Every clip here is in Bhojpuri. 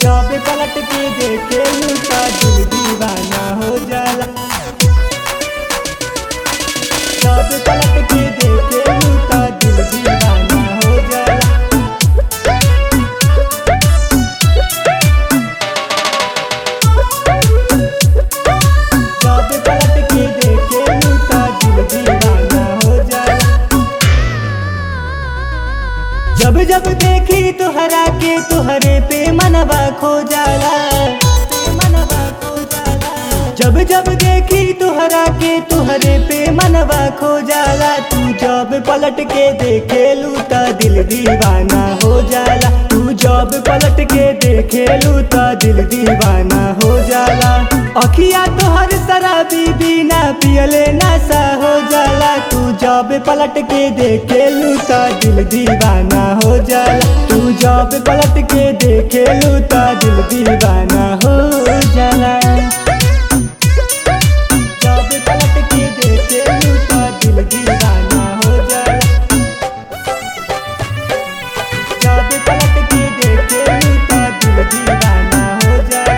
जब पलट के देखे लूटा दिल दीवाना हो जाला जब पलट के देखे लूटा दिल दीवाना हो जाला जब पलट के देखे लूटा दिल दीवाना हो जाला जब जब देखी तुहरा के तुहरे पे मनवा खो जाला मनवा खो जाला जब जब देखी तुहरा के तुहरे पे मनवा खो जाला तू जब पलट के देखे लूटा दिल दीवाना हो जाला तू जब पलट के देखे लूटा दिल दीवाना हो जाला अखिया तोहर शराबी बिना पियले नशा हो जाला तू जब पलट के देखे लूटा दिल दीवाना हो जाला तू जब पलट के देखे लूटा दिल दीवाना हो जाला जब पलट के देखे लूटा दिल दीवाना हो जाला जब पलट के देखे लूटा दिल दीवाना हो जाला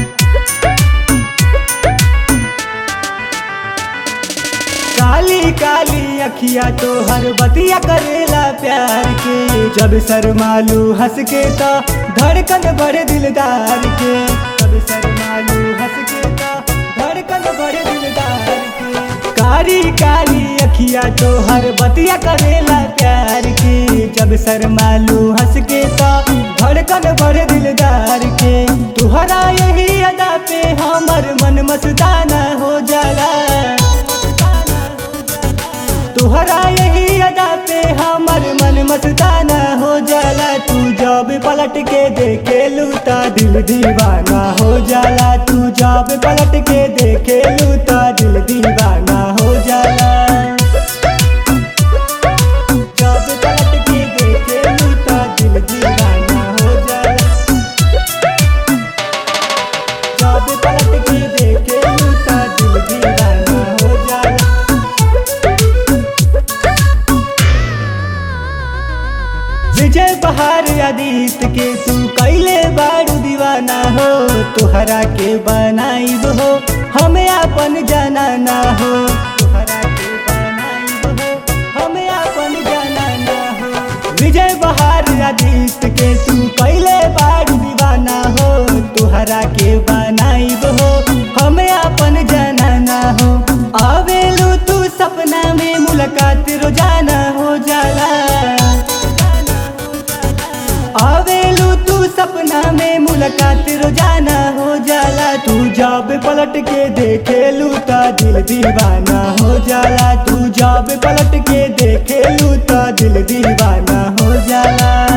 काली काली अखिया तो हर बतिया करेला प्यार के जब शर्मालू हंस के तो धड़कन बड़े दिलदार के जब शर्मालू हंस के तो धड़कन बड़े दिलदार के काली काली अखिया तो हर बतिया करेला प्यार के जब शर्मालू हंस के तो धड़कन बड़े दिलदार के तुहरा यही अदा पे हमर मन मस्ताना हो जाला तुहरा यही अदा पे हमर मन मस्ताना हो जाला तू जब पलट के देखे लूटा दिल दीवाना हो जाला तू जब पलट के देखे लूटा दिल दीवाना हो जाला जब पलट के देखे लूटा दिल दीवाना हो जाला जब पलट के देखे लूटा दिल दीवाना हो जाला विजय बहार आदित्य के तू कैले बारू दीवाना हो तुहरा के बनाइब हो हमें अपन जनाना हो तुहरा के बनाइब हो हमें अपन जनाना हो विजय बहार आदित्य के तू कैले बारू दीवाना हो तुहरा के बनाइब हो हमें अपन जनाना हो आवेलू तू सपना में मुलाकात रोजाना हो जाला आवेलू तू सपना में मुलाकात रोजाना हो जाला तू जब पलट के देखे लूटा दिल दीवाना हो जाला तू जब पलट के देखे लूटा दिल दीवाना हो जाला